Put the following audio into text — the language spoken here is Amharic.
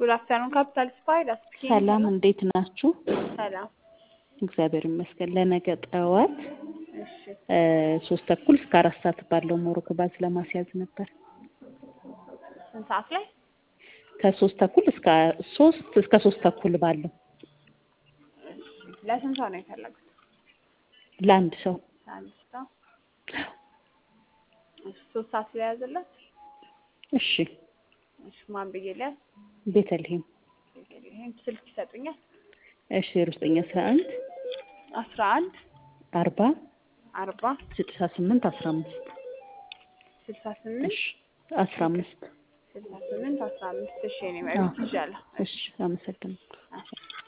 ጉድ አፍተርኑን ካፒታል ስፓይድ አስፒኪንግ ሰላም እንዴት ናችሁ? ሰላም እግዚአብሔር ይመስገን። ለነገ ጠዋት እሺ እ ሶስት ተኩል እስከ አራት ሰዓት ባለው ሞሮኮ ባዝ ለማስያዝ ነበር። ስንት ሰዓት ላይ ከሶስት ተኩል እስከ ሶስት እስከ ሶስት ተኩል ባለው ለስንት ሰው ነው የፈለጉት ለአንድ ሰው ለአንድ ሰው እሺ ሶስት ሰዓት ላይ ያዘላት እሺ። እሺ ማን ብዬ ሊያዝ ቤተልሔም ይሄን ስልክ ይሰጡኛል እሺ። ዜሮ ዘጠኝ አስራ አንድ አስራ አንድ አርባ አርባ ስልሳ ስምንት አስራ አምስት ስልሳ ስምንት እሺ አስራ አምስት ስልሳ ስምንት አስራ አምስት እሺ እኔ ማለት ይቻላል እሺ። አመሰግናለሁ።